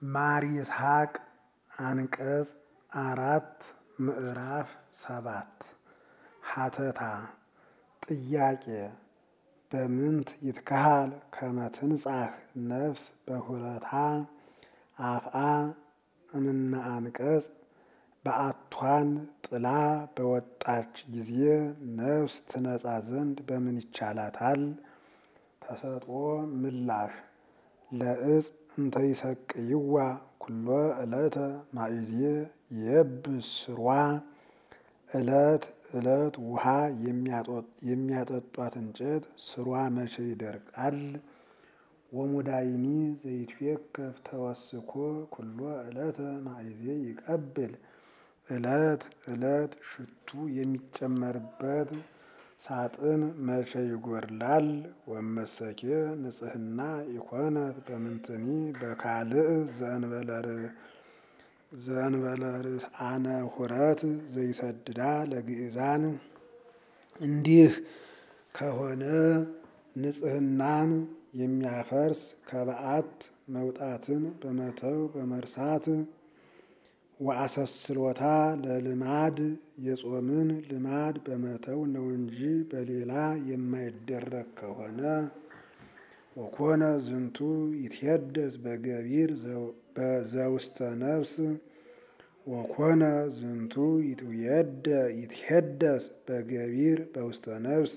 ማር ይስሐቅ አንቀጽ አራት ምዕራፍ ሰባት ሀተታ ጥያቄ በምንት ይትከሃል ከመ ትንጻሕ ነፍስ በሁለታ አፍአ እምነ አንቀጽ በአቷን ጥላ በወጣች ጊዜ ነፍስ ትነጻ ዘንድ በምን ይቻላታል? ተሰጥኦ ምላሽ ለእጽ እንተ ይሰቅይዋ ኩሎ ዕለተ ማእዜ የብስ ስሯ ዕለት ዕለት ውሃ የሚያጠጧት እንጨት ስሯ መቼ ይደርቃል? ወሙዳይኒ ዘይትዌከፍ ተወስኮ ኩሎ ዕለተ ማእዜ ይቀብል ዕለት ዕለት ሽቱ የሚጨመርበት ሳጥን መቼ ይጎድላል? ወመሰኬ ንጽሕና ኢኮነት በምንትኒ በካልእ ዘእንበለ ርስአነ ሁረት ዘይሰድዳ ለግእዛን እንዲህ ከሆነ ንጽሕናን የሚያፈርስ ከበዓት መውጣትን በመተው በመርሳት ወአሰስሎታ ለልማድ የጾምን ልማድ በመተው ነው እንጂ በሌላ የማይደረግ ከሆነ ወኮነ ዝንቱ ይትሄደስ በገቢር ዘውስተ ነፍስ ወኮነ ዝንቱ ይትሄደስ በገቢር በውስተ ነፍስ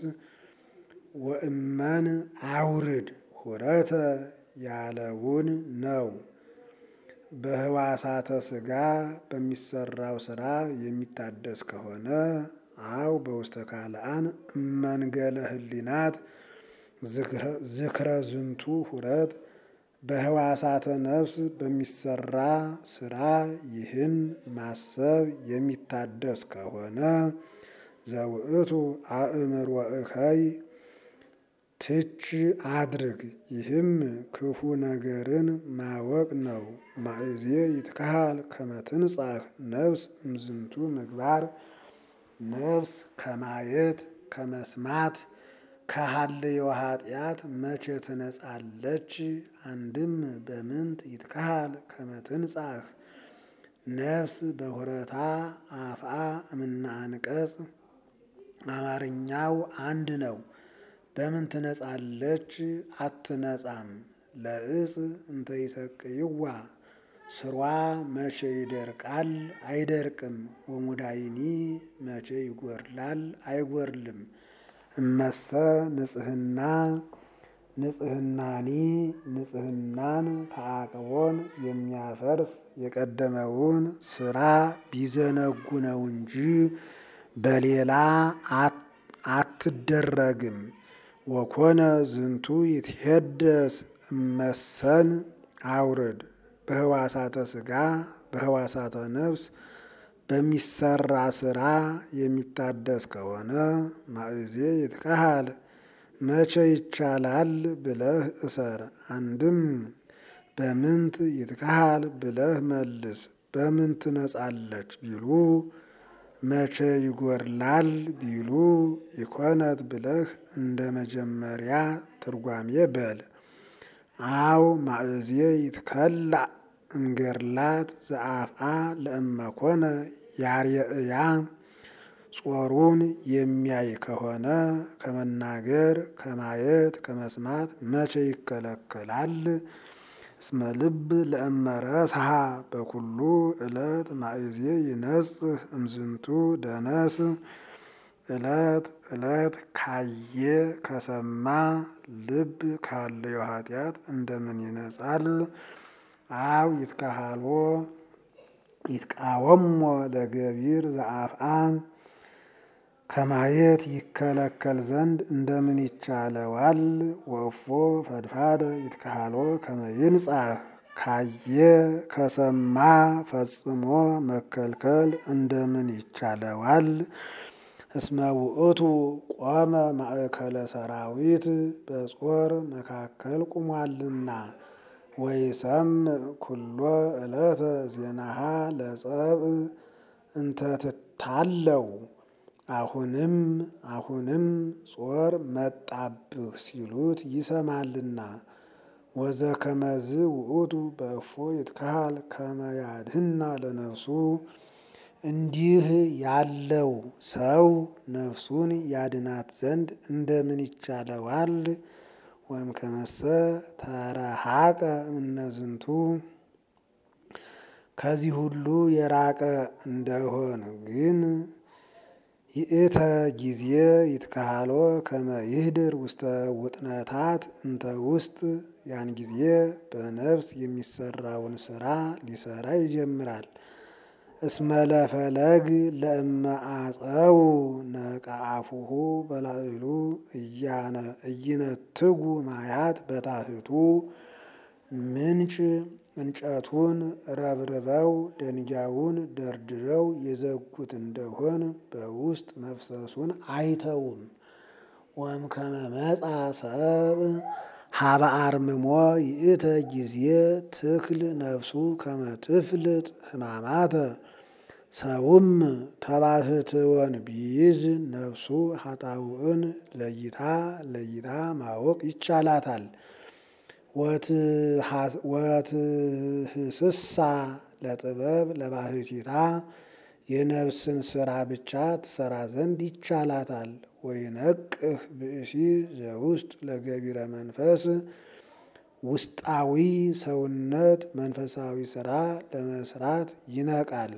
ወእመን አውርድ ሁረተ ያለውን ነው። በህዋሳተ ስጋ በሚሰራው ስራ የሚታደስ ከሆነ አው በውስተ ካልአን እመንገለ ህሊናት ዝክረ ዝንቱ ሁረት በህዋሳተ ነፍስ በሚሰራ ስራ ይህን ማሰብ የሚታደስ ከሆነ ዘውእቱ አእምር ወእከይ ትች አድርግ ይህም ክፉ ነገርን ማወቅ ነው። ማእዜ ይትከሃል ከመ ትንጻሕ ነፍስ እምዝንቱ ምግባር ነፍስ ከማየት ከመስማት ከሀልዮ ኃጢአት መቼ ትነጻለች? አንድም በምንት ይትከሃል ከመ ትንጻሕ ነፍስ በሁረታ አፍአ እምነ አንቀጽ አማርኛው አንድ ነው። በምን ትነጻለች? አትነጻም። ለእጽ እንተ ይሰቅይዋ ስሯ መቼ ይደርቃል? አይደርቅም። ወሙዳይኒ መቼ ይጎድላል? አይጎድልም። እመሰ ንጽሕና ንጽሕናኒ ንጽሕናን ተአቅቦን የሚያፈርስ የቀደመውን ስራ ቢዘነጉ ነው እንጂ በሌላ አትደረግም። ወኮነ ዝንቱ ይትሄደስ እመሰን አውርድ በህዋሳተ ስጋ በህዋሳተ ነፍስ በሚሰራ ስራ የሚታደስ ከሆነ ማእዜ ይትከሃል መቼ ይቻላል ብለህ እሰር። አንድም በምንት ይትከሃል ብለህ መልስ። በምን ትነጻለች ቢሉ መቼ ይጎድላል ቢሉ ኢኮነት ብለህ እንደ መጀመሪያ ትርጓሜ በል። አው ማእዜ ይትከላእ እምገድላት ዘአፍአ ለእመኮነ ያርየእያ ጾሩን የሚያይ ከሆነ ከመናገር ከማየት ከመስማት መቼ ይከለከላል? እስመ ልብ ለእመረስሃ በኩሉ ዕለት ማእዜ ይነጽህ እምዝንቱ ደነስ ዕለት ዕለት ካየ ከሰማ ልብ ካለዮ ኃጢአት እንደምን ይነጻል? አው ይትከሃልዎ ይትቃወሞ ለገቢር ዘአፍአ ከማየት ይከለከል ዘንድ እንደምን ይቻለዋል? ወእፎ ፈድፋደ ይትከሃልዎ ከመ ይንጻሕ ካየ ከሰማ ፈጽሞ መከልከል እንደምን ይቻለዋል? እስመ ውእቱ ቆመ ማእከለ ሰራዊት በጾር መካከል ቁሟልና ወይሰምዕ ኩሎ ዕለተ ዜናሃ ለጸብእ እንተ ትታለው አሁንም አሁንም ጾር መጣብህ ሲሉት ይሰማልና ወዘከመዝ ውእቱ በእፎ ይትካሃል ከመ ያድኅና ለነፍሱ እንዲህ ያለው ሰው ነፍሱን ያድናት ዘንድ እንደምን ይቻለዋል? ወይም ከመሰ ተረሃቀ እምነዝንቱ ከዚህ ሁሉ የራቀ እንደሆን ግን ይእተ ጊዜ ይትካሃሎ ከመ ይህድር ውስተ ውጥነታት እንተ ውስጥ ያን ጊዜ በነፍስ የሚሰራውን ስራ ሊሰራ ይጀምራል። እስመለፈለግ ለእመ አጸው ነቃአፉሁ በላዕሉ እይነትጉ ማያት በታሕቱ ምንጭ እንጨቱን ረብርበው ደንጊያውን ደርድረው የዘጉት እንደሆን በውስጥ መፍሰሱን አይተውም። ወእምከመ መጻ ሰብእ ሀበ አርምሞ ይእተ ጊዜ ትክል ነፍሱ ከመ ትፍልጥ ሕማማተ ሰውም ተባህትወን ቢይዝ ነፍሱ ኃጣውእን ለይታ ለይታ ማወቅ ይቻላታል። ወትህስሳ ለጥበብ ለባህቲታ የነፍስን ስራ ብቻ ትሰራ ዘንድ ይቻላታል። ወይነቅህ ብእሲ ዘውስጥ ለገቢረ መንፈስ ውስጣዊ ሰውነት መንፈሳዊ ስራ ለመስራት ይነቃል።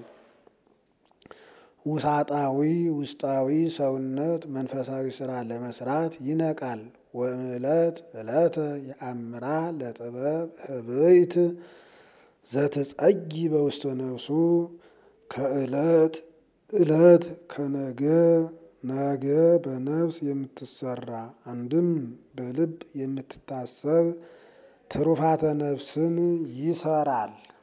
ውሳጣዊ ውስጣዊ ሰውነት መንፈሳዊ ስራ ለመስራት ይነቃል። ወእምዕለት ዕለተ የአምራ ለጥበብ ህብይት ዘትጸጊ በውስተ ነፍሱ ከዕለት ዕለት ከነገ ነገ በነፍስ የምትሰራ አንድም በልብ የምትታሰብ ትሩፋተ ነፍስን ይሰራል።